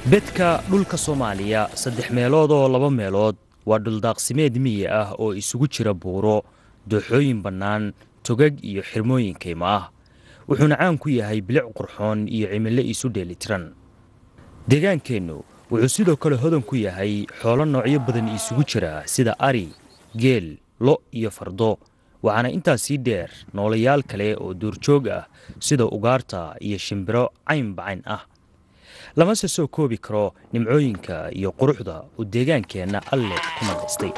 bedka dhulka soomaaliya saddex meelood oo laba meelood waa dhuldaaqsimeed miyi ah oo isugu jira buuro dooxooyin bannaan togag iyo xirmooyin kaymo ah wuxuuna caan ku yahay bilic qurxoon iyo cimilo isu dheelitiran deegaankeennu wuxuu sidoo kale hodan ku yahay xoolo noocyo badan isugu jira sida ari geel lo iyo fardo waxaana intaas sii dheer noolayaal kale oo duurjoog ah sida ugaarta iyo shimbiro caynbacayn ah lamase soo koobi karo nimcooyinka iyo quruxda uu deegaankeenna alle ku madaystay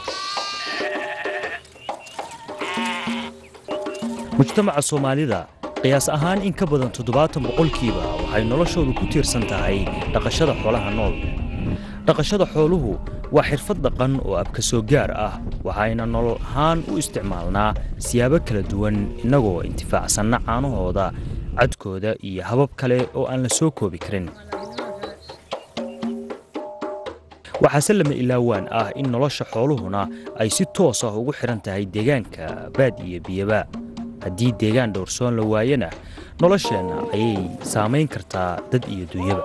mujtamaca soomaalida qiyaas ahaan in ka badan toddobaatan boqolkiiba waxay noloshoodu ku tiirsan tahay dhaqashada xoolaha nool dhaqashada xooluhu waa xirfad dhaqan oo abka soo gaar ah waxayna nolol ahaan u isticmaalnaa siyaabo kala duwan innagoo intifaacsanna caanahooda cadkooda iyo habab kale oo aan la soo koobi karin waxaase lama ilaawaan ah in nolosha xooluhuna ay si toos ah ugu xidhan tahay deegaanka baad iyo biyaba haddii deegaan dhowrsoon la waayana nolosheenna ayay saamayn kartaa dad iyo dunyaba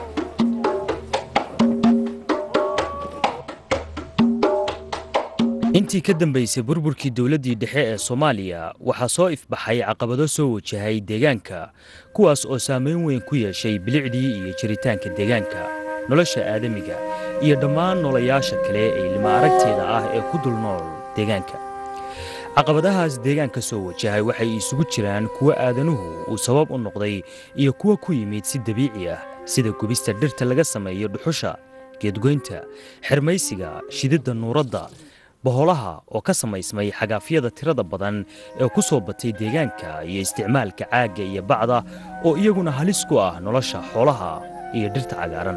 intii ka dambaysay burburkii dowladdii dhexe ee soomaaliya waxaa soo ifbaxay caqabado soo wajahay deegaanka kuwaas oo saamayn weyn ku yeeshay bilicdii iyo jiritaanka deegaanka nolosha aadamiga iyo dhammaan noolayaasha kale ee lima aragteeda ah ee ku dul nool deegaanka caqabadahaas deegaanka soo wajahay waxay isugu jiraan kuwa aadanuhu uu sabab u noqday iyo kuwa ku yimid si dabiici ah sida gubista dhirta laga sameeyo dhuxusha geedgoynta xirmaysiga shididda nuuradda boholaha oo ka samaysmay xagaafyada tirada badan ee ku soo batay deegaanka iyo isticmaalka caagga iyo bacda oo iyaguna halis ku ah nolosha xoolaha iyo dhirta cagaaran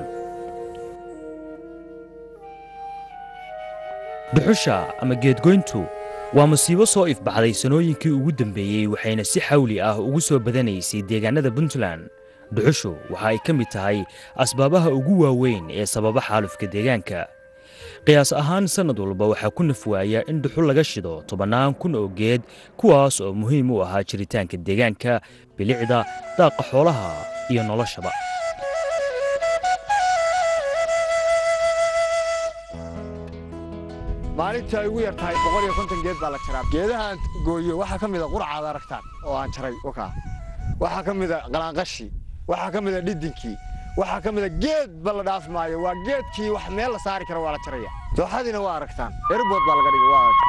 dhuxusha ama geedgoyntu waa musiibo soo ifbaxday sanooyinkii ugu dambeeyey waxayna si xawli ah ugu soo badanaysay deegaanada puntland dhuxushu waxa ay ka mid tahay asbaabaha ugu waaweyn ee sababa xaalufka deegaanka qiyaas ahaan sannad walba waxaa ku nafwaaya in dhuxul laga shido tobannaan kun oo geed kuwaas oo muhiim u ahaa jiritaanka deegaanka bilicda daaqa xoolaha iyo noloshaba maalintii ay ugu yar tahay boqol iyo konton geed baa la jaraa geedahaan gooyo waxaa ka mida qurcaad aragtaan oo aan jaray wakaa waxaa ka mida qalaanqashi waxaa ka mida dhidinkii waxaa ka mida geed ba la dhaaf maayo waa geedkii wax meel la saari kara waa la jaraya dooxadiina waa aragtaan erbood baa laga dhigay waa aragtaan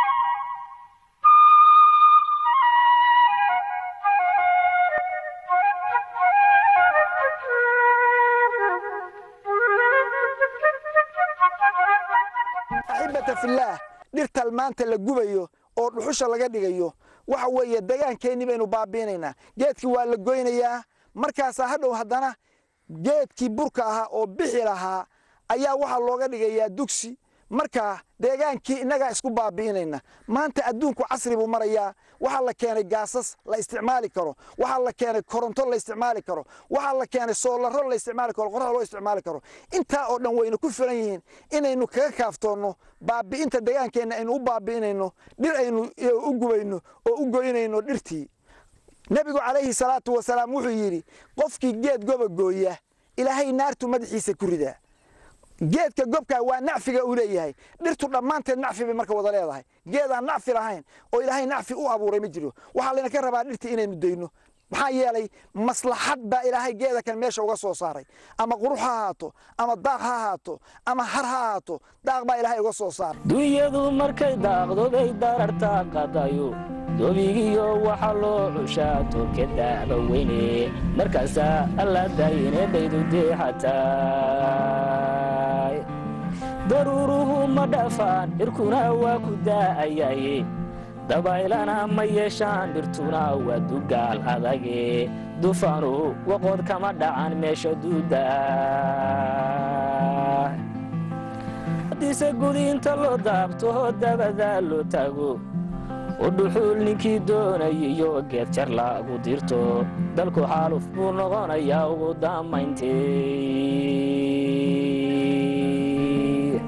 axibata fillaah dhirtal maanta la gubayo oo dhuxusha laga dhigayo waxa weeye degaankeennii baynu baabiinaynaa geedkii waa la goynayaa markaasaa hadhow haddana geedkii burka ahaa oo bixi lahaa ayaa waxaa looga dhigayaa dugsi markaa deegaankii innagaa isku baabi'inayna maanta adduunku casri buu marayaa waxaa la keenay gaasas la isticmaali karo waxaa la keenay koronto la isticmaali karo waxaa la keenay soolaro la isticmaali karo qorax loo isticmaali karo intaa oo dhan wayna ku filan yihiin inaynu kaga kaaftoonno baabi'inta deegaankeenna aynu u baabi'inayno dhir aynu u gubayno oo u goynayno dhirtii nebigu calayhi salaatu wasalaam wuxuu yidhi qofkii geed goba gooya ilaahay naartu madaxiisa ku ridaa geedka gobkaa waa nacfiga uu leeyahay dhirtu dhammaanteed nacfi bay marka wada leedahay geedaan nacfi lahayn oo ilaahay nacfi u abuuray ma jiro waxaa layna ka rabaa dhirtii inaynu dayno maxaa yeelay maslaxad baa ilaahay geeda kan meesha uga soo saaray ama qurux ha ahaato ama daaq ha ahaato ama har ha ahaato daaq baa ilaahay uga soo saaray dunyadu markay daaqdo bay darartaa qadayo dobigiyo waxa loo cushaa toke daaba weyne markaasaa alla daayine dhaydu deexatay daruuruhu ma dhafaan dhirkuna waa ku daa'ayaye dabaylana ma yeeshaan dhirtuna waa dugaal adage dufaanu waqood kama dhacan meesha duuda haddiise gudiinta loo daabto dabada loo tago oo dhuxuul ninkii doonayiyo geed jar lagu dirto dalku xaaluf buu noqonayaa ugu dammayntii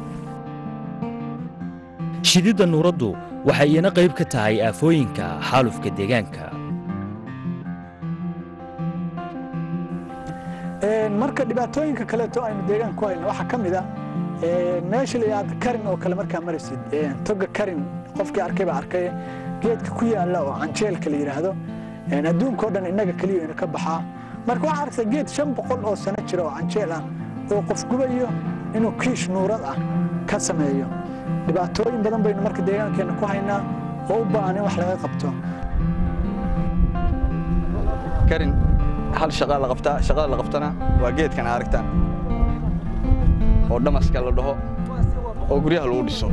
shididda nuuraddu waxay iyana qayb ka tahay aafooyinka xaalufka deegaanka marka dhibaatooyinka kaleeto aynu deegaanka ku hayno waxaa ka mid ah meesha la yidhahdo karin oo kale markaa maraysid toga karin qofkii arkay baa arkay geedka ku yaalla oo canjeelka la yidhaahdo adduunka oo dhan innaga keliya ina ka baxaa marka waxaa arkaysa geed shan boqol oo sano jira oo canjeel ah oo qof gubayo inuu kiish nuurad ah ka sameeyo dhibaatooyin badan baynu marka deegaankeenna ku haynaa oo u baahan in wax laga qabto karin hal shaqaa la qabtaa shaqada la qabtana waa geedkan aragtaan oo dhamaska la dhaho oo guryaha lagu dhiso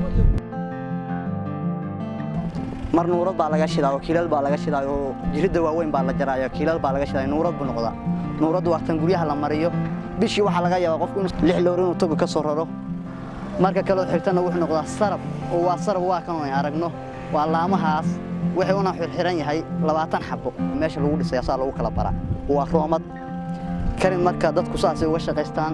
mar nuurad baa laga shidaa oo kiilal baa laga shidaa oo jiridda waaweyn baa la jaraayo kiilal baa laga shidaa nuurad buu noqdaa nuuraddu waa tan guryaha la mariyo bishii waxaa laga yaabaa qofku inuu lix loor inuu toga ka soo raro marka kaloo xigtana wuxuu noqdaa sarab oo waa sarab waa kan ay aragno waa laamahaas wuxuu una xirxiran yahay labaatan xabo meesha lagu dhisay asaa lagu kala bara waa roomad karin marka dadku saasay uga shaqaystaan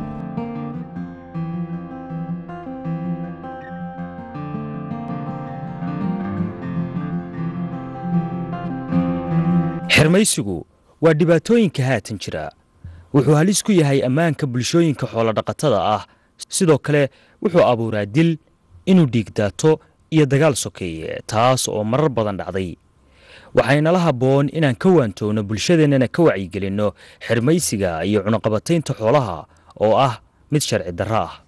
xirmaysigu waa dhibaatooyinka haatan jira wuxuu halis ku yahay ammaanka bulshooyinka xoolodhaqatada ah sidoo kale wuxuu abuuraa dil inuu dhiigdaato iyo dagaal sokeeye taas oo marar badan dhacday waxaynala habboon inaan ka waantoogno bulshadeennana ka wacyigelinno xirmaysiga iyo cunaqabataynta xoolaha oo ah mid sharci darro ah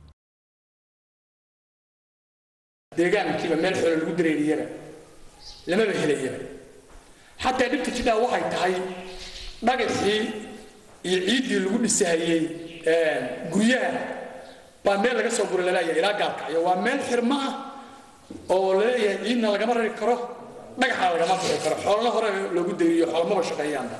deegaankiiba meel xoolo lagu dareeriyaba lamaba helayaba xataa dhibta jidhaa waxay tahay dhagaxii iyo ciiddii lagu dhisahayey guryaha baa meel laga soo gura laleeyahay ilaa gaalkacyo waa meel xirmo ah oo laleeyahay ciidna lagama rari karo dhagaxna lagama bixi karo xoolana hore loogu dayriyo xoolmaba shaqeeyaanba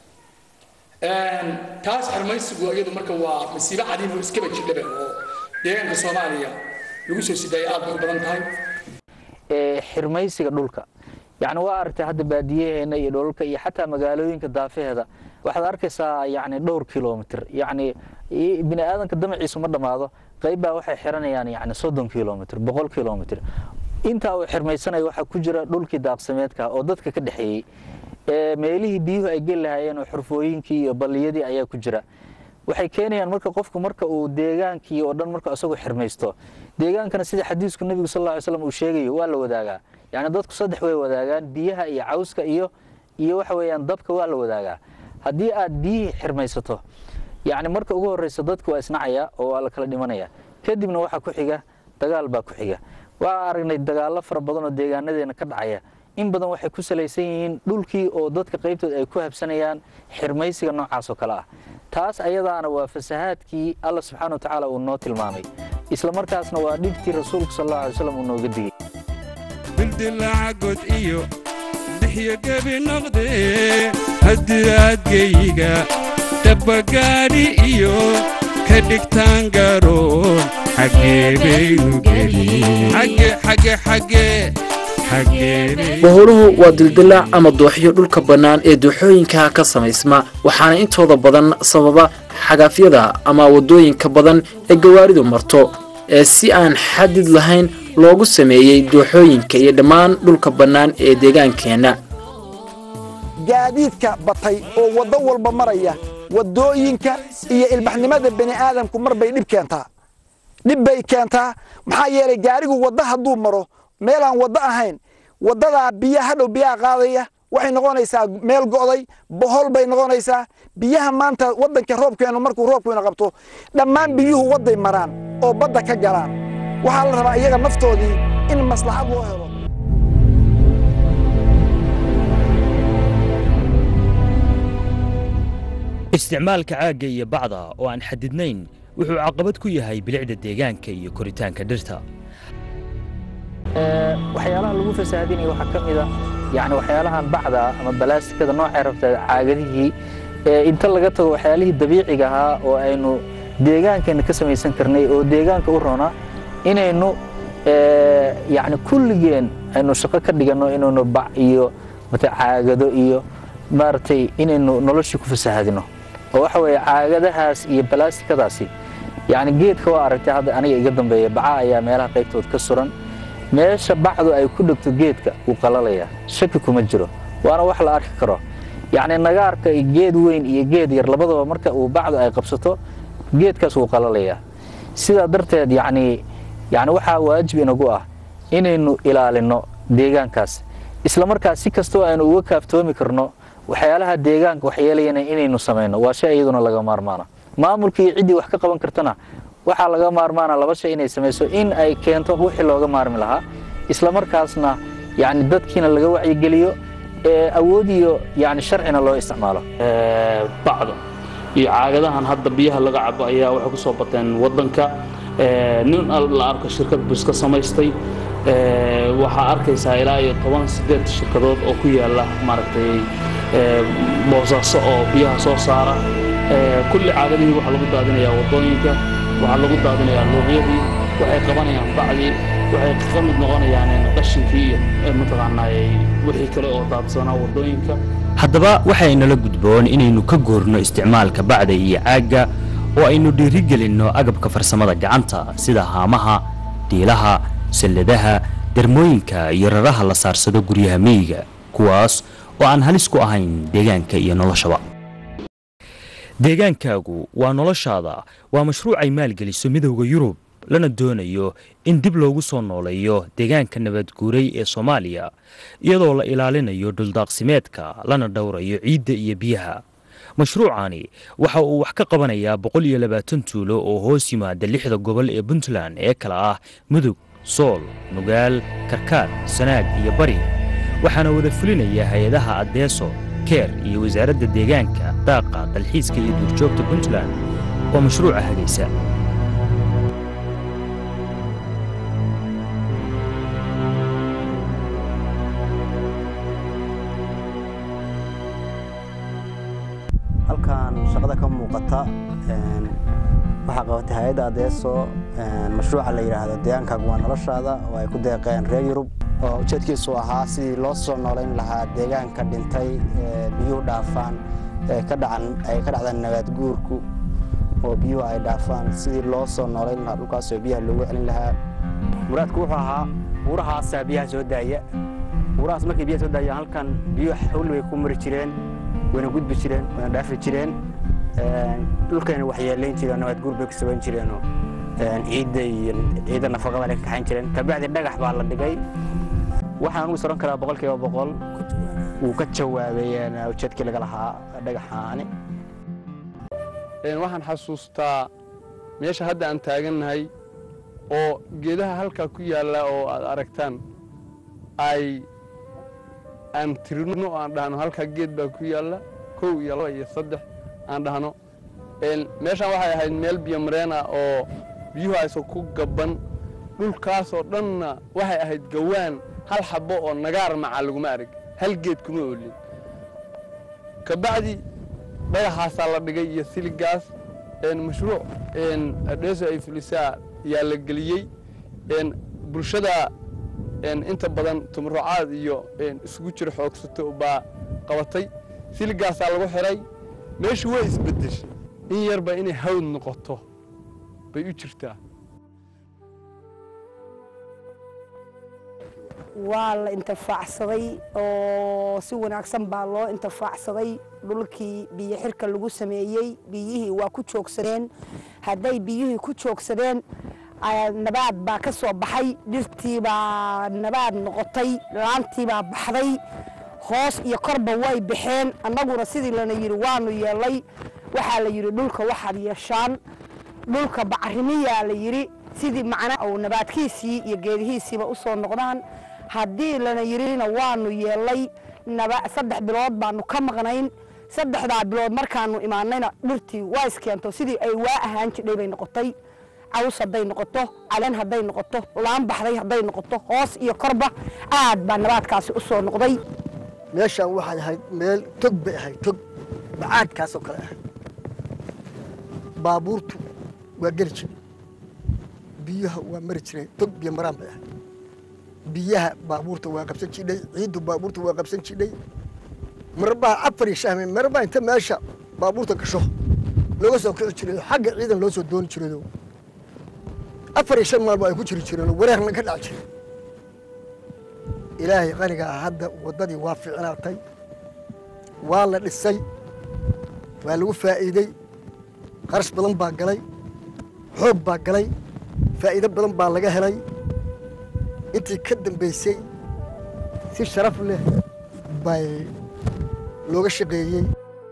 taas xirmaysigu iyadu marka waa masiibo cadiin oo iskaba jidhaba oo deegaanka soomaaliya lagu soo sidaaya aad bay u badan tahay xirmaysiga dhulka yacni waa aragtay hadda baadiyaheena iyo dholalka iyo xataa magaalooyinka daafaheeda waxaad arkaysaa yacni dhowr kilomitr yacni bini aadanka damaciisu ma dhammaado qayb baa waxay xiranayaan yacni soddon kilomitr boqol kilomitr intaa uu xirmaysanaya waxaa ku jira dhulkii daaqsameedka oo dadka ka dhexeeyey meelihii biyuhu ay geli lahaayeen oo xurfooyinkii iyo balliyadii ayaa ku jira waxay keenayaan marka qofku marka uu deegaankii oo dhan marka isagu xirmaysto deegaankana sida xadiisku nebigu sal alla ly slam uu sheegayo waa la wadaagaa yacni dadku saddex way wadaagaan biyaha iyo cawska iyo iyo waxa weeyaan dabka waa la wadaagaa haddii aad biyihii xirmaysato yacni marka ugu horreysa dadku waa isnacaya oo waa la kala dhimanaya kadibna waxaa ku xiga dagaal baa ku xiga waa aragnay dagaallo fara badan oo deegaanadeena ka dhacaya in badan waxay ku salaysan yihiin dhulkii oo dadka qaybtood ay ku habsanayaan xirmaysiga noocaas oo kale ah taas ayadaana waa fasahaadkii alla subxaana wa tacaala uu noo tilmaamay isla markaasna waa dhibtii rasuulku sal allahu alay slam uu nooga digay bildilacagod iyo dixyo gebi noqdee haddii aad geyiga dabbagaadhi iyo ka dhigtaan garoon xaggee baynu boholuhu waa dildilaac ama dooxyo dhulka bannaan ee dooxooyinka ka samaysma waxaana intooda badan sababa xagaafyada ama waddooyinka badan ee gawaaridu marto ee si aan xadid lahayn loogu sameeyey dooxooyinka iyo dhammaan dhulka bannaan ee deegaankeenna gaadiidka batay oo waddo walba maraya waddooyinka iyo ilbaxnimada bani aadamku mar bay dhib keentaa dhib bay keentaa maxaa yeelay gaarigu wadda hadduu maro meelaan waddo ahayn waddadaa biya hadhow biyaha qaadaya waxay noqonaysaa meel go'day bohol bay noqonaysaa biyaha maanta waddanka roobkeenu markuu roobkeenu qabto dhammaan biyuhu wadday maraan oo badda ka galaan waxaa la rabaa iyaga naftoodii in maslaxad loo helo isticmaalka caagga iyo bacda oo aan xadidnayn wuxuu caqabad ku yahay bilicda deegaanka iyo koritaanka dhirta waxyaalaha lagu fasaahadinaya waxaa ka mid a yani waxyaalahan bacda ama balaastikada noocay rabta caagadihii inta laga tago waxyaalihii dabiiciga ahaa oo aynu deegaankeena ka samaysan karnay oo deegaanka u roonaa inaynu yani kulligeen aynu shaqo ka dhiganno inaynu bac iyo mate caagado iyo maaragtay inaynu noloshii ku fasaahadino oo waxa weeye caagadahaas iyo balaastikadaasi yani geedka waa aragtay hadda aniga iga dambeeya baca ayaa meelaha qaybtood ka suran meesha bacdu ay ku dhegto geedka wuu qalalaya shaki kuma jiro waana wax la arki karo yacni nagaarka geed weyn iyo geed yar labadaba marka uu bacdu ay qabsato geedkaas wuu qalalayaa sidaa darteed yacni yacni waxaa waajib inagu ah inaynu ilaalinno deegaankaas isla markaas si kastoo aynu uga kaaftoomi karno waxyaalaha deegaanka waxyeelayana inaynu samayno waa shay iyaduna laga maarmaana maamulka iyo ciddii wax ka qaban kartana waxaa laga maarmaana laba shay inay samayso in ay keento wixii looga maarmi lahaa isla markaasna yacni dadkiina laga wacyigeliyo ee awood iyo yacni sharcina loo isticmaalo bacda iyo caagadahan hadda biyaha laga cabo ayaa waxay ku soo bateen waddanka nin la arko shirkad buu iska samaystay waxaa arkaysaa ilaa iyo toban sideed shirkadood oo ku yaala maaragtay boosaaso oo biyaha soo saara kulli caagadihii waxaa lagu daadinayaa waddooyinka waxaa lagu daadinayaa luuqyadii waxay qabanayaan bacdii waxay ka mid noqonayaan qashinkii iyo mataqaanaa wixii kale oo daadsanaa waddooyinka haddaba waxaynala gudboon inaynu ka goorno isticmaalka bacda iyo caagga oo aynu dhiirigelinno agabka farsamada gacanta sida haamaha diilaha salladaha dermooyinka iyo raraha la saarsado guryaha miyiga kuwaas oo aan halis ku ahayn deegaanka iyo noloshaba deegaankaagu waa noloshaada waa mashruuc ay maalgeliso midowda yurub lana doonayo in dib loogu soo nooleeyo deegaanka nabadguuray ee soomaaliya iyadoo la ilaalinayo dhuldaaqsimeedka lana dhowrayo ciidda iyo biyaha mashruucani waxa uu wax ka qabanayaa boqol iyo labaatan tuulo oo hoos yimaada lixda gobol ee puntland ee kala ah mudug sool nugaal karkaar sanaag iyo bari waxaana wada fulinaya hay-adaha addeeso keer iyo wasaaradda deegaanka daaqa dalxiiska iyo duurjoogta puntland oo mashruuca hagaysa halkan shaqada ka muuqata waxaa qabatay hay-adda adeeso mashruuca la yidhaahdo deegaankaagu waa noloshaada oo ay ku deeqeen reer yurub oo ujeedkiisu ahaa sidii loo soo noolayn lahaa deegaanka dhintay biyuhu dhaafaan ay ka dhacdaan nabaad guurku oo biyuhu ay dhaafaan sidii loo soo noolayn lahaa dhulkaasoo biyaha loogu celin lahaa muraadku wuxuu ahaa buurahaasaa biyaha soo daaya buurahaas markay biyaha soo daayaan halkan biyuhu xawli bay ku mari jireen wayna gudbi jireen wayna dhaafi jireen dhulkayna waxyeelayn jireen nabaad guur bay ku sabayn jireenoo ciidda iyo ciidda nafaqada ay ka kaxayn jireen kabacdi dhagax baa la dhigay waxaan ugu soran karaa boqolkiiba boqol wuu ka jawaabay ujeedkii laga lahaa dhagaxaani waxaan xasuustaa meesha hadda aan taagannahay oo geedaha halkaa ku yaalla oo aad aragtaan ay aan tirino aan dhahno halkaa geed baa ku yaalla kow iyo laba iyo saddex aan dhahno meeshaan waxay ahayd meel biyomareen ah oo biyuhu aysan ku gabban dhulkaasoo dhanna waxay ahayd gawaan hal xabbo oo nagaar macaa laguma arag hal geed kuma oolin kabacdi dhagaxaasaa la dhigay iyo siligaas mashruuc adheeso ay fulisaa yaa la geliyey bulshada inta badan tumurucaad iyo isugu jiro xoogsato baa qabatay siligaasaa lagu xiray meeshu way isbeddeshay in yarba inay hawd noqoto bay u jirtaa waa la intifaacsaday oo si wanaagsan baa loo intifaacsaday dhulkii biyo xirka lagu sameeyey biyihii waa ku joogsadeen hadday biyihii ku joogsadeen nabaad baa ka soo baxay dhirtii baa nabaad noqotay laantii baa baxday hoos iyo korba way baxeen annaguna sidii lana yidhi waanu yeelay waxaa la yidhi dhulka waxaad yeeshaan dhulka bacrimiyaa la yidhi sidii macnaa uu nabaadkiisii iyo geedihiisiiba u soo noqdaan haddii lana yidhina waanu yeelay saddex bilood baanu ka maqnayn saddexdaa bilood markaanu imaanayna dhirtii waa iskeento sidii ay waa ahaan jidhay bay noqotay caws hadday noqoto caleen hadday noqoto laan baxday hadday noqoto hoos iyo korba aad baa nabaadkaasi u soo noqday meeshaan waxay ahayd meel tog bay ahayd tog bacaadkaasoo kale ahayd baabuurtu waa geli jiray biyaha waa mari jireen tog biyo maraan bay ahayd biyaha baabuurta waa qabsan jidhay ciiddu baabuurta waa qabsan jidhay marbaa afar iyo shahme marbaa inta meesha baabuurta gasho looga soo kici jiray xagga ciidan loo soo dooni jirayoo afar iyo shan maalba ay ku jiri jireen wareerna ka dhac jiray ilaahay qanigaa hadda waddadii waa fiicnaatay waa la dhisay waa lagu faa'iidey kharash badan baa galay xoog baa galay faa'iido badan baa laga helay intii ka dambaysay si sharaf leh bay looga shaqeeyey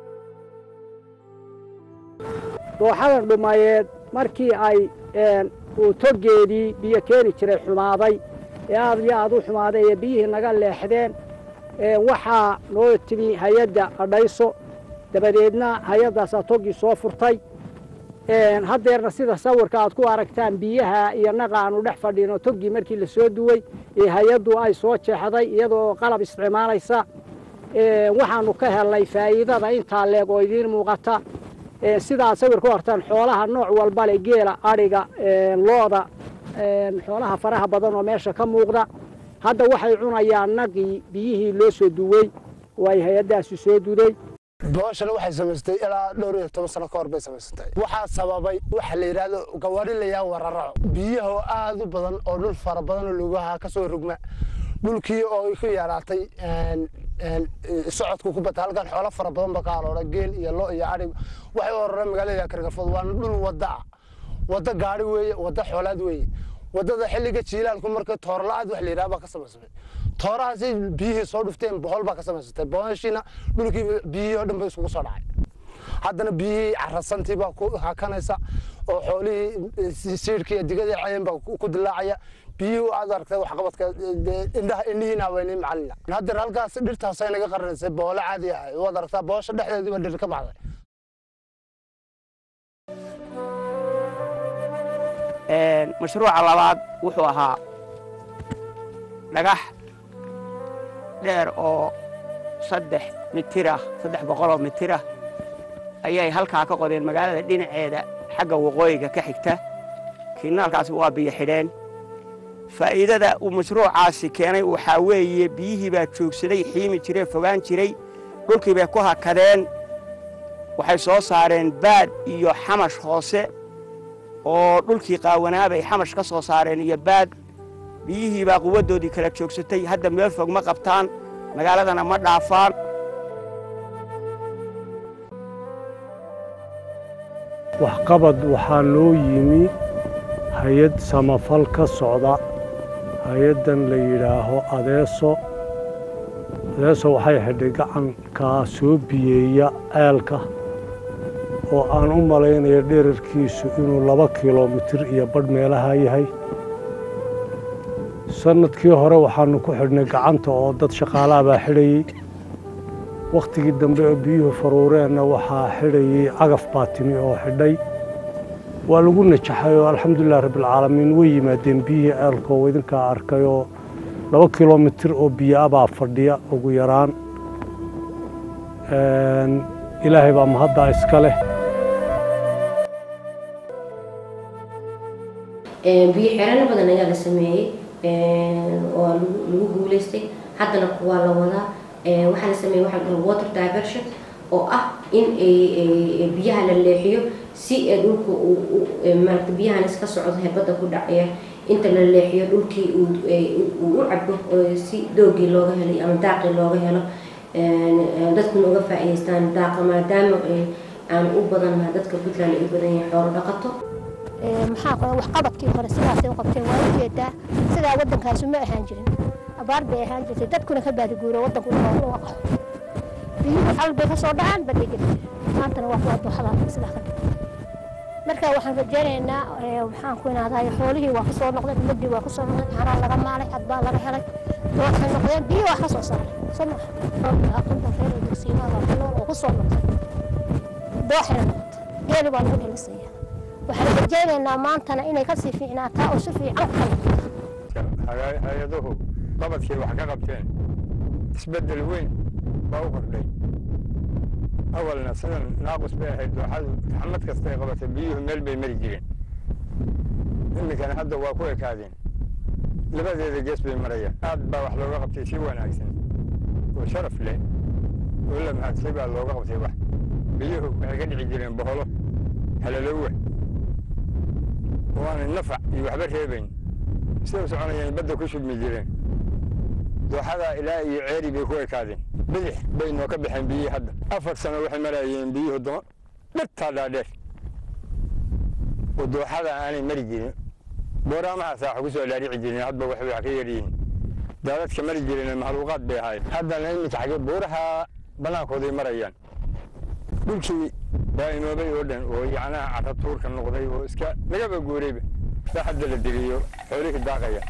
dooxadan dhumayeed markii ay uu togeedii biyo keeni jiray xumaaday ee aad iyo aad u xumaaday ee biyihii naga leexdeen waxaa noo timi hay-adda adhayso dabadeedna hay-addaasaa toggii soo furtay haddeerna sida sawirka aad ku aragtaan biyaha iyo naqa aanu dhex fadhino toggii markii la soo duway ee hay-addu ay soo jeexday iyadoo qalab isticmaalaysa waxaanu ka helnay faa'iidada intaa leeg oo idiin muuqata sidaad sawir ku hartaan xoolaha nooc walba leh geela adhiga looda xoolaha faraha badan oo meesha ka muuqda hadda waxay cunayaan naqii biyihii loo soo duwey oo ay hay-addaasi soo duday booshana waxay samaystay ilaa dhowr iyo toban sano ka hor bay samaysatay waxaa sababay waxa la yidhaahdo gawaari layaa wararaco biyaha oo aad u badan oo dhul fara badan oo lugaha ka soo rogma dhulkii oo ku yaraatay socodku ku bata halkan xoolo fara badan ba ka aloora geel iyo lo iyo adhig waxay u ororeen magaalada kargafood waana dhul wadda ah wadda gaari weeye wadda xoolaad weeye waddada xilliga jiilaalku marka toorla-aad wax la yidhaha baa ka samaysmay toorahaasay biyihii soo dhufteen bohol baa ka samaysatay bohoshiina dhulkii biyihii oo dhan bay isugu soo dhacay haddana biyihii carasantii baa ku hakanaysa oo xoolihii siidhkii iyo digadii cayeen baa ku dilaacaya biyihii aad aragtay waxqabadka indhaha indhihiina haweynay macalina haddeer halkaas dhirtaasay naga qaranaysay boole caadi ah waad aragtaa boosha dhexdeedii baa dhir ka baxday mashruuca labaad wuxuu ahaa dhagax dheer oo saddex mitirah saddex boqoloo mitirah ayay halkaa ka qodeen magaalada dhinaceeda xagga waqooyiga ka xigta kiinaalkaasi waa biyo xidheen faa'iidada uu mashruucaasi keenay waxaa weeye biyihii baa joogsaday xiimi jiree fogaan jiray dhulkii bay ku hakadeen waxay soo saareen baad iyo xamash hoose oo dhulkii qaawanaabay xamash ka soo saareen iyo baad biyihii baa quwaddoodii kala joogsatay hadda meel fog ma qabtaan magaaladana ma dhaafaan waxqabad waxaa loo yimi hay-ad samafal ka socda hay-addan la yidhaaho adeeso adeeso waxay xidhay gacankaa soo biyeeya ceelka oo aan u malaynayo dherarkiisu inuu laba kilomitir iyo badh meelaha yahay sannadkii hore waxaannu ku xidhnay gacanta oo dad shaqaalaha baa xidhayey wakhtigii dambe oo biyuhu faruureenna waxaa xidhayey cagaf baa timi oo xidhay waa lagu najaxay oo alxamdulilah rabbilcaalamiin way yimaadeen biyihii ceelka oo idinkaa arkay oo laba kilomitir oo biyo ah baa fadhiya ugu yaraan ilaahay baa mahaddaa iska leh biyo xeerano badan ayaa la sameeyey oo lagu guulaystay haddana kuwaa la wadaa waxaa la sameeyey waxaa la water diversion oo ah in biyaha la leexiyo si dhulka maarata biyahan iska socdo hebadda ku dhacaya inta la leexiyo dhulkii uu u cabo si doogii looga helay ama daaqii looga helo dadkuna uga faa'iidaystaan daaqa maadaama aan u badannaha dadka puntland ay u badan yahay xoolo dhaqato maxaa qoda waxqabadkii hore sidaasay u qabteen waa ujeedaa sidaa waddankaasu ma ahaan jirin abaar bay ahaan jirtay dadkuna ka baadiguuro waddanku waa qaxo biyuhu xal bay ka soo dhacaan badhay geli maantana waa kuwa dooxada sidaa ka dhigay marka waxaan rajaynaynaa maxaan ku inaadahay xoolihii waa kusoo noqdeen ummadii waa kusoo noqdeen caanaa laga maalay cad baa laga helay waxay noqdeen biyo waa ka soo saaray soo maa aqinta reer dugsiimaha waa kunool oo kusoo noqday dooxina noqotay geeli baa lagu dhalisaya waxaan rajaynaynaa maantana inay kasii fiicnaataa oo si fiican u kala hay-aduhu qabadkii wax ka qabteen isbeddel weyn baa u kordhay awalna sidan naaqus bay ahayd dooxadu xamad kastay qabatay biyuhu meel bay mari jireen iminkana hadda waa ku ekaadeen labadeeda gees bay marayaan aad baa wax looga qabtay si wanaagsan oo sharaf leh oo la mahadsay baa looga qabtay wax biyuhu waxay ka dhici jireen boholo halalowa oo aanay nafac iyo waxba reebayn siday u soconayeen badda ku shubmi jireen dooxada ilaa iyo ceeri bay ku ekaadeen bidix bay noo ka baxeen biyihii hadda afar sano waxay marayeen biyuhu dama dhirtaa dhaadheer oo dooxada aanay mari jirin booraamahaasa wax ku soo dhaarici jirin hadba waxbay wax ka yaryihiin daadadka mari jirin mahluuqaad bay ahayd haddana iminka xagee buuraha bannaankooday marayaan dhulkii baa inoobay oo dhan oo yacnaha carra tuurka noqday oo iska lagaba guurayba baa hadda la diriyo xoolihii daaqaya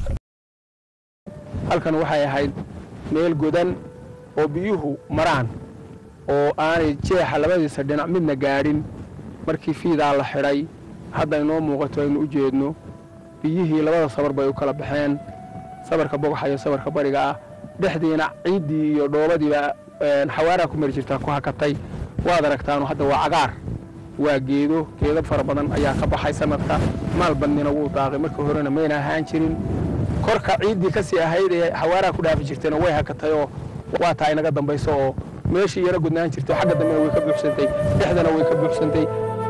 halkan waxay ahayd meel godan oo biyuhu maraan oo aanay jeexa labadiisa dhinac midna gaadhin markii fiidaa la xidhay hadda inoo muuqato aynu u jeedno biyihii labada sabar bay u kala baxeen sabarka bogaxa iyo sabarka bariga ah dhexdiina ciiddii iyo dhoobadiiba xawaaraa ku mari jirtaa ku hakatay waad aragtaanu hadda waa cagaar waa geedo geedo fara badan ayaa ka baxay sanadka maal badnina wuu daaqay markii horena mayna ahaan jirin korka ciiddii kasii ahayd ee xawaaraa ku dhaafi jirtayna way hakatay oo waa taa inaga dambayso oo meeshii yaro gudnaan jirtay xagga dambena way ka buuxsantay dhexdana way ka buuxsantay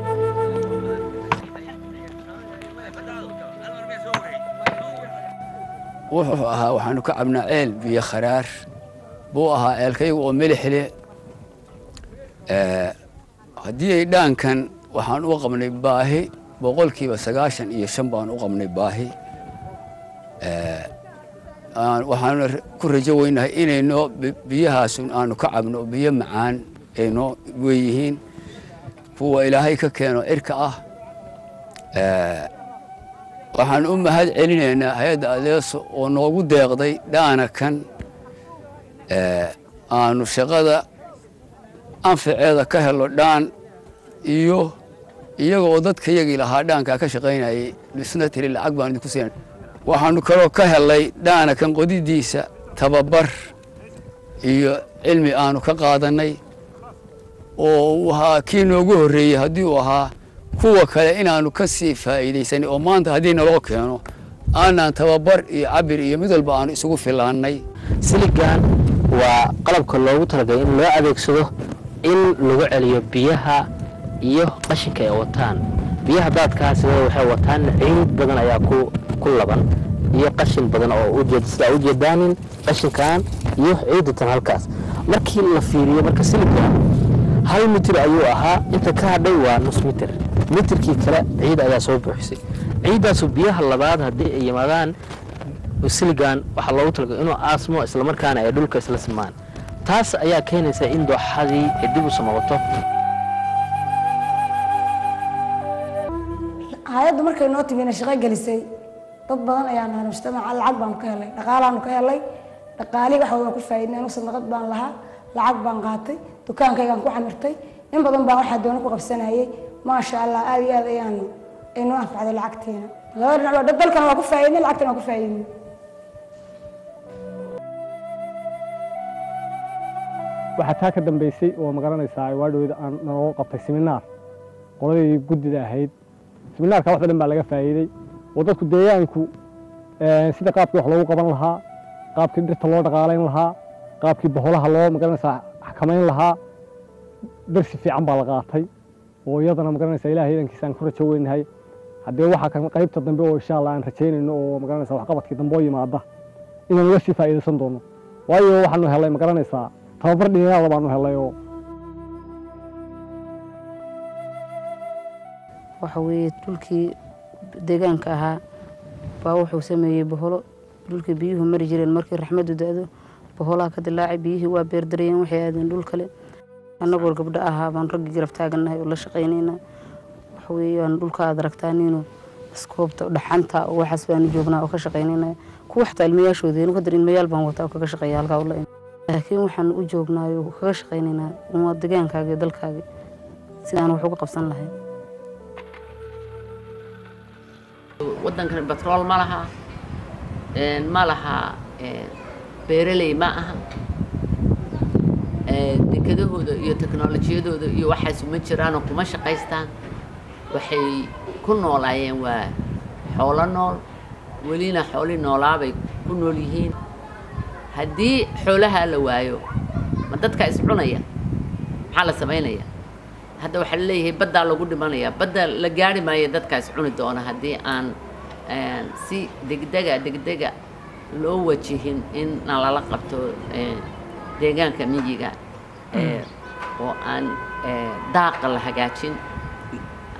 wuxuu ahaa waxaanu ka cabnaa ceel biyo kharaar buu ahaa ceelkaygu oo milix leh haddii ay dhaankan waxaan u qabnay baahi boqolkiiba sagaashan iyo shan baan u qabnay baahi waxaanu ku rajo weynahay inaynoo biyahaasun aanu ka cabno biyo macaan aynoo weeyihiin kuwa ilaahay ka keeno cirka ah waxaan u mahad celinaynaa hay-adda adeeso oo noogu deeqday dhaana kan aanu shaqada anfaceeda ka helo dhaan iyo iyaga oo dadka yagii lahaa dhaankaa ka shaqaynayay dhisna tiri lacag baan idinku siinay waxaanu kaloo ka helay dhaana kan qodidiisa tababar iyo cilmi aanu ka qaadannay oo uu ahaa kii noogu horreeyey haddii uu ahaa kuwa kale inaanu ka sii faa'iidaysanay oo maanta haddii naloo keeno aanaan tababar iyo cabir iyo mid walba aanu isugu filaannay siligan waa qalabka loogu talagalay in loo adeegsado in lagu celiyo biyaha iyo qashinka ay wataan biyaha daadkaa sidee waxay wataan ciid badan ayaa ku ku laban iyo qashin badan oo ujeed sidaa ujeedaanin qashinkan iyo ciidatan halkaas markii la fiiriyo marka siligan hal mitir ayuu ahaa inta ka hadhay waa nus mitir mitirkii kale ciid ayaa soo buuxisay ciiddaasu biyaha labaad haddii ay yimaadaan siligan waxaa loogu talagalay inuu aasmo islamarkaana ay dhulka isla simaan taas ayaa keenaysa in dooxadii ay dib u samawato hay-addu markay noo timina shaqo gelisay dad badan ayaa nahay mujtamaca lacag baanu ka helay dhaqaalaanu ka helay dhaqaalii waxa waa ku faa'iidnay anu sadaqad baan lahaa lacag baan qaatay dukaankaygaan ku camirtay in badan baan waxaa doona ku qabsanayay maasha allah aad iyo aad ayaan inoo anfacday lacagtiina laba dhinac waa dalkana waa ku faa'iidnay lacagtana waa ku faa'iidnay waxaa taa ka dambaysay oo magaranaysaa ay waadhowda aan naloo qabtay seminaar qoladii guddida ahayd seminaarka wax badan baa laga faa'iiday oo dadku deegaanku sida qaabkii wax loogu qaban lahaa qaabkii dhirta loo dhaqaalayn lahaa qaabkii boholaha loo magaranaysaa xakamayn lahaa darsi fiican baa la qaatay oo iyadana magaranaysaa ilahay idankiisaan ku rajo weynahay haddee waxaa kan qaybta dambe oo insha allah aan rajaynayno oo magaranaysaa waxqabadkii dambe oo yimaada inaan uga sii faa'iidaysan doono waayo waxaanu helay magaranaysaa tababar dhinayaada baanu helay oo waxa weeye dhulkii deegaanka ahaa baa wuxuu sameeyey boholo dhulkii biyuhu mari jireen markii raxmaddu da-do boholaha ka dilaacay biyihii waa beerdarayeen waxay aadeen dhul kale annagoo gabdho ahaa baan raggii garab taagannahay oo la shaqaynaynaa waxa weeyaan dhulka aad aragtaaniino iskoobta dhaxanta oo waxaas baanu joognaa oo ka shaqaynaynaa kuwa xataa ilmayaashoodeenu kadar ilmayaal baan wataa oo kaga shaqeeya halkaa ula laakiin waxaan u joognaayo kaga shaqaynaynaa waa degaankaaga iyo dalkaaga sidaan wax uga qabsan lahay waddankan batrool ma laha ma laha beeraley ma aha dekedahooda iyo teknolojiyadooda iyo waxaas uma jiraanoo kuma shaqaystaan waxay ku noolaayeen waa xoolo nool welina xoolii noolaabay ku nool yihiin haddii xoolahaa la waayo ma dadka iscunaya maxaa la samaynaya hadda waxaa la leeyahay baddaa lagu dhimanaya badda la gaari maayo dadkaas cuni doona haddii aan si degdega degdega loo wajihin in nalala qabto deegaanka miyiga oo aan daaqa la hagaajin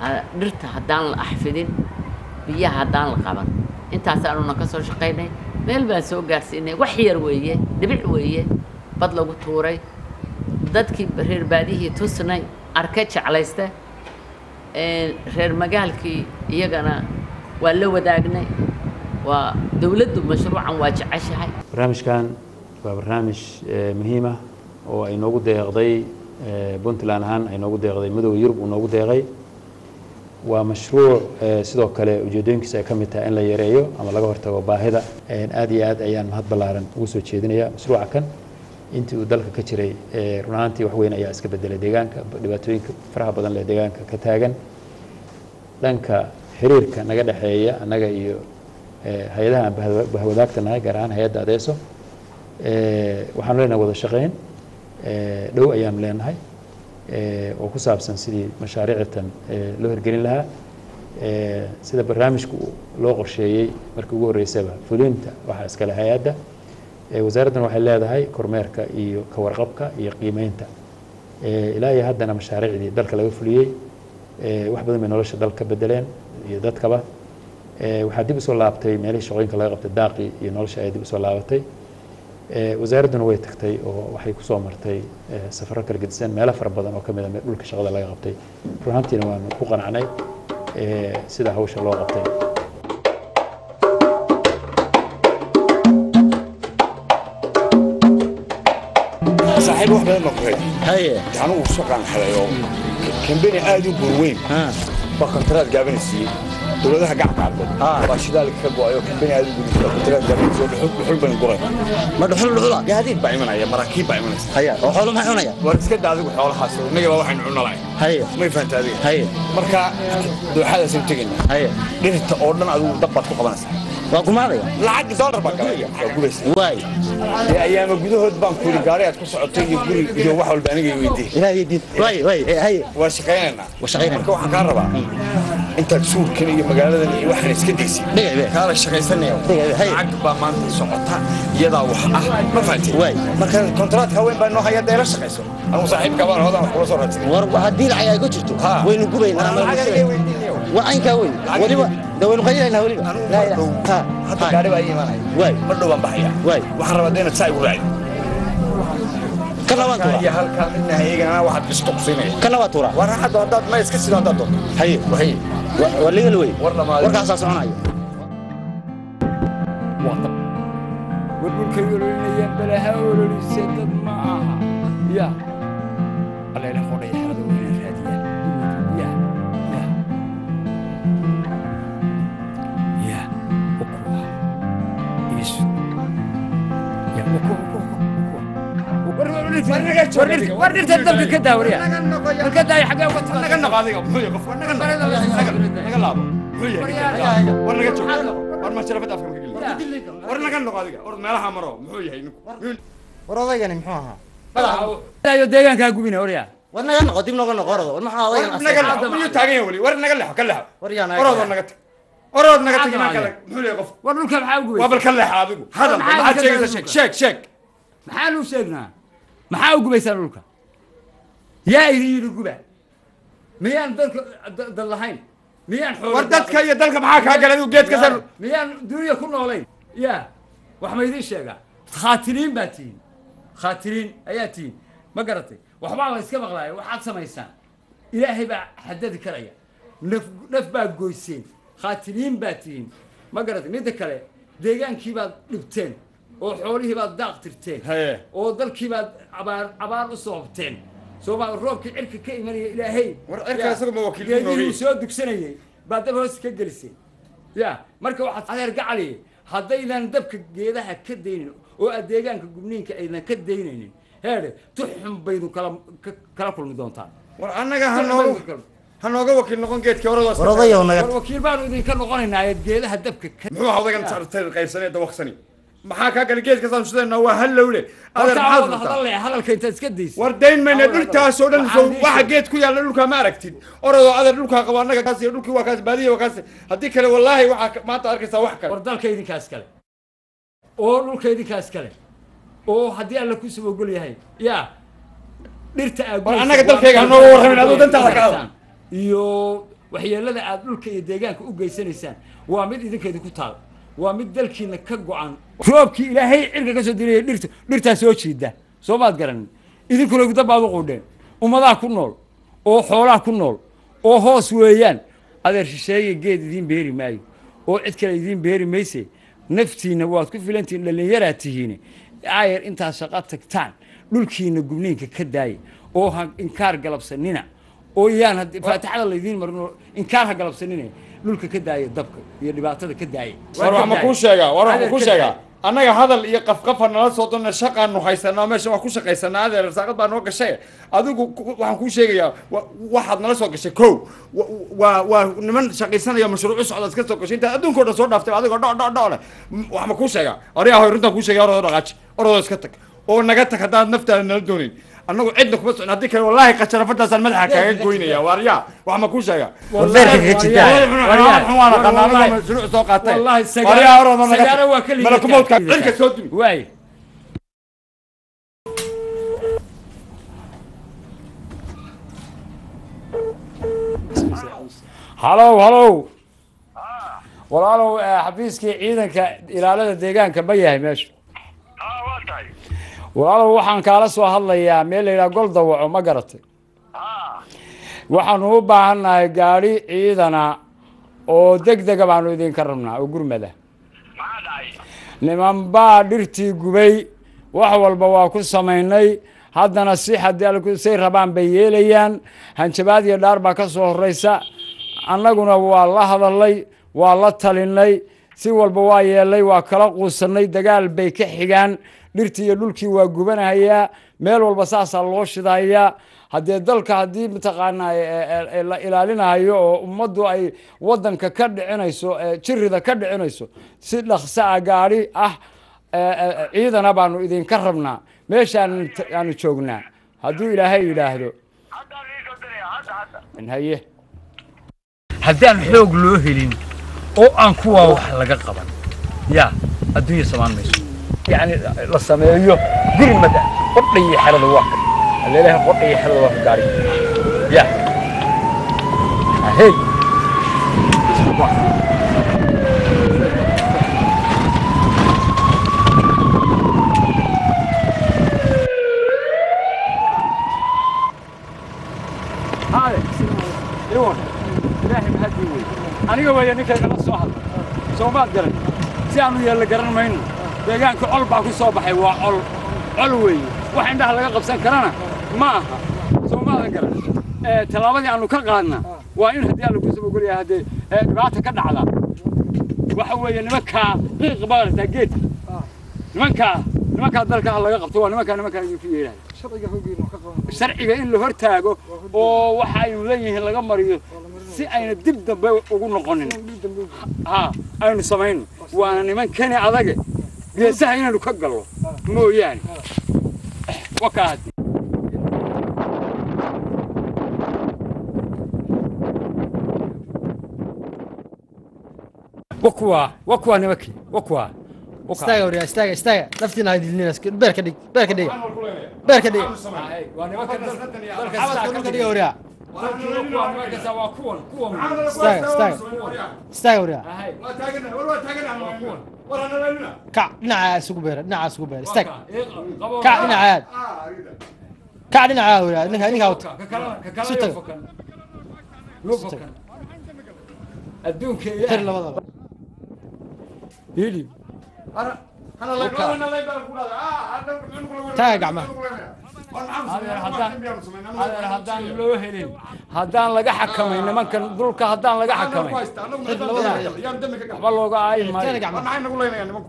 ha- dhirta haddaan la axfidin biyaha haddaan la qaban intaasaanuna ka soo shaqaynay meel baan soo gaarsiinay wax yar weeye dhibic weeye bad lagu tuuray dadkii reer baadiyihii tusnay arke jeclayste Een, reer magaalkii iyagana waa la wadaagnay waa dowladdu mashruucan waa jeceshahay barnaamijkan waa barnaamij eh, muhiim ah oo ay noogu deeqday eh, puntland ahaan ay noogu deeqday midooda yurub uu noogu deeqay waa mashruuc eh, sidoo kale ujeedooyinkiisa ay ka mid tahay in la yareeyo ama laga hortago baahida Eh, aad iyo aad ayaan mahad ballaaran ugu soo jeedinaya mashruuca kan intii uu dalka ka jiray eh, run ahaantii wax weyn ayaa iska bedelay deegaanka dhibaatooyinka faraha badan leh deegaanka ka taagan dhanka xiriirka naga dhexeeya annaga iyo eh, hay-adaha aan bahwa- bahwadaagta nahay gaar ahaan hay-adda adeeso Eh, waxaanu leenahay wada shaqayn eh, dhow ayaanu leenahay eh, oo ku saabsan sidii mashaariictan eh, loo hirgelin lahaa Eh, sida barnaamijku loo qorsheeyey markii ugu horreysaba fulinta waxaa iskale hay-adda Eh, wasaaraddan waxay leedahay kormeerka iyo ka warqabka iyo qiimeynta Eh, ilaa iyo haddana mashaariicdii dalka laga fuliyey eh, wax badan bay nolosha dalka ka bedeleen iyo dadkaba Eh, waxaa dib usoo laabtay meelihii shaqooyinka laga qabtay daaqii iyo nolosha ayaa dib usoo laabatay Eh, wasaaradduna way tagtay oo waxay kusoo martay eh, safarro kala gedisan meelo fara badan oo ka mid a meel dhulka shaqada laga qabtay run ahaantiina waanu ku qanacnay eh, sida hawsha loo qabtay saaxiib wax badan baan ku helay haye anigu shaqaan helay oo kambeni aad u burweyn baa kontaraad gaabana siiyey dowladaha gacanka cadbood baa shidaalka ka go-ayo kambeni aad u gudubta kontaraad gaabana siiyey dhuxul dhuxul baan guray ma dhuxul dhuxula gaadiid baa imanaya maraakiib baa imanaysa haya oo xoolo maxay cunaya war iska daa adigu xoolahaas innaga baa waxaynu cunalahay haye may fahanta adiga haye marka dooxadaasaynu tegayna haye dhirta oo dhan adigu dab baad ku qabanaysaa waa gumaadaya lacag dollar baa galaya waa gubaysa waay dee ayaama gudahood baan ku yidhi gaari aad ku socotay iyo guri iyo wax walba aniga weydii ilaahay diid waay waay haye waa shaqaynaynaa waa shaqaynaynaa marka waxaan kaa rabaa intaad suurkan iyo magaaladan iyo waxaan iska daysid kaala shaqaysanaya lacag baa maanta socota iyadaa wax ah ma fahanteen waay marka kontraadka haween baa noo haya dee la shaqayso anigu saaxiibka baan hodan wax kula soo raadsan war haddii lacag ay ku jirto waynu gubaynaa ama waa caynkaa weyn weliba de waynu qaylaynaa weliba laa ilaaha hadda gaari baa ii imanaya waay mar dhow baan baxaya waay waxaan rabaa dee inaad saa igu raacdo kana waan tuuraa iyo halkaa midna hayeegana waxaad bisto kusiinaya kana waa tuuraa war hadda haddaad ma iska sido haddaad doonto haye haye waa legal wey war dhamaaday warkaasaa soconaya war dhulkay ololinayaan balaha ololise dad ma aha ya alleela qodhaya xerada weyna raadiyaan ya ya ya ukuwa isu ya uku uku war dhirta dabka ka daawariya war ka daaya xagee uga taga naga noqo adiga muxuu yahay qof war naga noqo naga laabo muxuu yahay war naga joog war ma sharafad afka maka gelin war naga noqo adiga war meelaha maro muxuu yahay ninku war odaygani muxuu ahaa ayo deegaankaa gubina waryaa war naga noqo dib noga noqo orado war maxaa odaygan naga leexo miyuu taagan yahay weli war naga leexo ka leexo war yaa naga oroodoo naga tag orood naga tag imaan kale muxuu yahay qof war dhulka maxaa u gubaysa waa bal ka leexo adigu hadal maxaad sheegaysaa sheeg sheeg sheeg maxaan u sheegnaa maxaa u gubaysaa dhulka yaa idin yidhi guba miyaan dalka dad lahayn miyaan xoolo war dadka iyo dalka maxaa kaa galay adigu geed ka sar miyaan dunya ku noolayn ya wax ma idiin sheegaa khaatiriin baa tihiin khaatiriin ayaa tihiin ma garatay waxbaa la iska maqlaaya waxaad samaysaan ilaahay baa xadadi karaya naf naf baa goyseen khaatiriin baa tihiin ma garatay midda kale deegaankii baad dhibteen oo xoolihii baad daaq tirteen oo dalkii baad abaar abaar u soobteen sooma roobkii cirka ka imanaya ilaahay war cirka isagu ma wakiil ku geedihii noogay soo dugsanayay baa dab hoos ka geliseen ya marka waxaad adeer gacali haddaydan dabka geedaha ka daynin oo aad deegaanka gubniinka aydan ka daynaynin heedhe tuxun baydu kala ka- kala kulmi doontaan war annaga ha nooga ha nooga wakiil noqon geedkii horadaas War odayow naga- war wakiil baanu idinka noqonaynaa ee geedaha dabka ka muxuu ahaa odaygan sartay qaybsanee dawaqsani maxaa kaa galay geedka saan shidayna waa hallowle adeer Horta maxaad wada furtaa hadal leh, hadalka intaad iska daysid war dayn mayna dhultaasoo dhan Waxaan soo waxa geed ku yaalla dhulkaa ma aragtid orodoo adeer dhulkaa qabo annaga kaas iyo dhulkii waa kaas baadiya waa kaas haddii kale wallaahi waxaa ka- maanta arkaysaa wax kale war dalka idinkaas kale oo dhulka idinkaas kale oo haddii alla ku soo ogol yahay ya dhirta aad War guraysa annaga waa dalkayga ha mid nooga aad warramin, aduu ku dantaada ka guraysaan. iyo waxyeelada aad dhulka iyo deegaanka u geysanaysaan waa mid idinkeedi ku taal waa mid dalkiina ka go-an roobkii ilaahay cirka ka soo diraya dhirta dhirtaa soo jiida soo maad garanin idinkuna gudda baad u quudheen ummadaha ku nool oo xoolaha ku nool oo hoos weeyaan adeer shisheeye geed idiin beeri maayo oo cid kale idiin beeri mayse naftiinna waad ku filantihiin dhallinyaraad tihiin aayar intaad shaqo tagtaan dhulkiina gubniinka ka daaya oo ha inkaar galabsanina oo yaan haddii faatixada laydiin marin oo inkaar ha galabsanina dhulka ka daaya dabka iyo dhibaatada ka daaya war wax ma kuu sheegaa war wax ma kuu sheegaa annaga hadal iyo qafqafa nala soo donna shaqaanu haysanaa meesha waa ku shaqaysanaa adeer rasaaqad baa noo gashay adigu ku- waxaan kuu sheegayaa wa- waxaad nala soo gashay kow wa- waa waa niman shaqaysanaya mashruucu socda iska soo gashay intaad adduunka o dhan soo dhaaftay adigoo dho dho dho leh M- wax ma kuu sheegaa ariyaa hoy runtaan kuu sheegaya orodoo dhaqaaji orodoo iska tag oo naga tag haddaad naftaada nala doonayn annagu cidna kuma socon haddii kale wallaahi qajarafadaasaan madaxa kaaga goynaya waaryaa wax ma kuu sheegaa mashruuc soo qaatay والله Waaryaa orodoo naga tag. سيارة وكل malakumoodka cirka soo dumi واي halow halow walaalow eh, xafiiskii ciidanka ilaalada deegaanka ma yahay meesha walaalow waxaan kaala soo hadlayaa meel la yidhaha gol dawaco ma garatay waxaanu u baahannahay gaadhi ciidana oo deg dega baanu idinka rabnaa oo gurmada niman baa dhirtii gubay wax walba waa ku samaynay haddana si haddii alku- say rabaan bay yeelayaan hanjabaad iyo dhaar baa ka soo horraysa annaguna waa la hadalnay waa la talinay si walba waa yeelnay waa kala quusannay dagaal bay ka xigaan dhirtii iyo dhulkii waa gubanahayaa meel walba saasaa loo shidayaa haddee dalka haddii mataqaanaa e- e- e- la ilaalinayo oo ummaddu ay waddanka ka dhicinayso e, jirida ka dhicinayso si dhaqso ah gaadhi ah e, e, ciidana baanu idinka rabnaa meeshaan aanu joognaa hadduu ilaahay yidhaahdo haye haddaan xoog loo helin oo aan kuwaa wax laga qaban ya adduunya samaan mayso yacni la sameeyo gurmada qodha iyo xerada waa ka aleelaha qodha iyo xerada waa ka gaari ya ahey هذا يوم إلهي مهدي وي أنا قوي أنك أنا صاحب سو ما أقدر سيانو يلا قرن مين deegaanka col baa ku soo baxay waa col col weeye wax indhaha laga qabsan karana ma aha soo maadan garan Eh, tallaabadii aanu ka qaadna waa in haddii alla kusoo ogolyahay haddee eh, dhibaata ka dhacda waxa weeye nimankaa qiiq baa aragtaa geedka nimankaa nimankaa dalka ha laga qabto waa nimankaa nimankaa idinku yeelahay sharciga in la hortaago oo waxa aynu leeyihiin laga mariyo si ayna dib dambe ugu noqonin ha aynu samayno waana niman kani adage geesaha inaynu ka gallo mooyaane wakaa haddi wakuwaa wakuwaa nimankii wakuwaa istaaga waryaa istaaga istaaga naftiina ha dilnina beer ka dhig beer ka dhiga beer ka dhiga waa nimanka xabadka dhulka dhiga waryaa waa kuwan kuwan istaaga istaaga istaaga waryaa kac dhinacaa isugu beera dhinacaa isugu beera istaag kac dhinacaad kac dhinacaa waryaa ninka ninka wata isu taga adduunka tir labadaba hili taaga gacmaha adeer haddaan loo helin haddaan laga xakamay nimankan dhulka haddaan laga xakamay waxba looga aayi maayo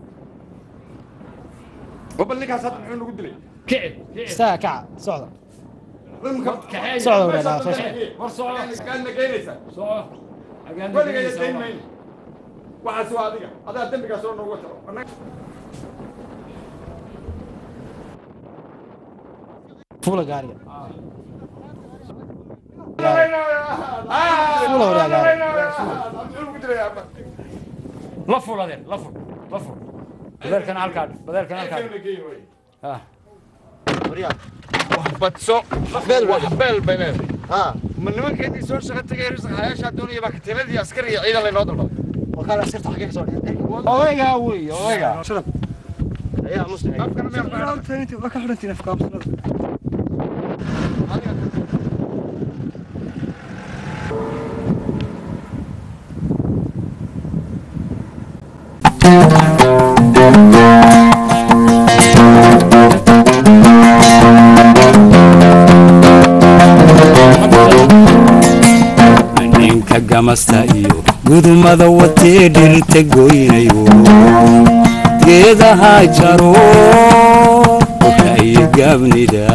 gobol ninkaas hadda muxuu nagu dilay istaaga kaca socda socda waryaa dhaa soo socda iskaadna geynaysaa weligaa geyn mayno waxaas waa adiga adaa dembigaas oo noogu taro fuula gaariga fuula waryaa gaariga la ful adeer la ful la ful badeelkana halkaa dhig badeelkana halkaa dhig Ah. badso beel waa beel bay leedahay ma nimankeedii soo shaqo tegay risaqayaashaa doonaya baa katiinadii askari iyo ciidan laynoo dalbaday warkaan asirta xagee kasoo dhigay odaygaa wey odaygaa ayaa muslim ninka gamasta iyo gudumada watee dhirta goynayo geedaha jaro waxay gaabnida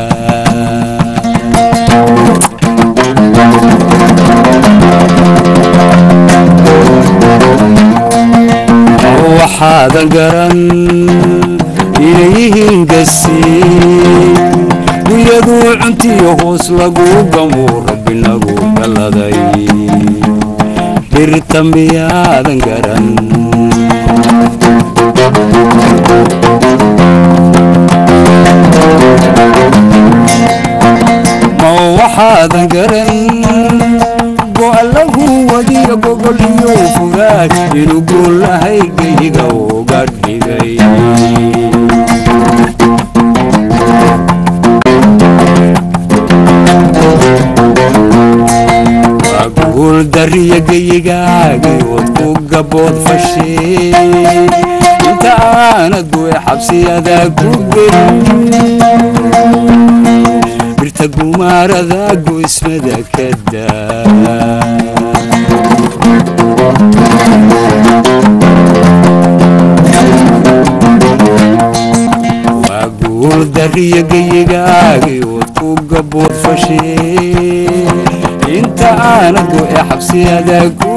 waxaadan garan inay yihiin gasiin dunyaduu cuntiyo hoos lagu gamo rabbi nagu galladay dhirta miyaadan garan ma waxaadan garan go'allahu wadiya gogol iyo fugaad inuu guulahay geyga uga dhigay guul dariya geyigaagay ood ku gabood fashee inta aanad bue xabsiyada ku gelin birta gumaarada goysmada ka daa waa guul dariya geyigaagay ood ku gabood fashee inta aanad bue xabsiyada ku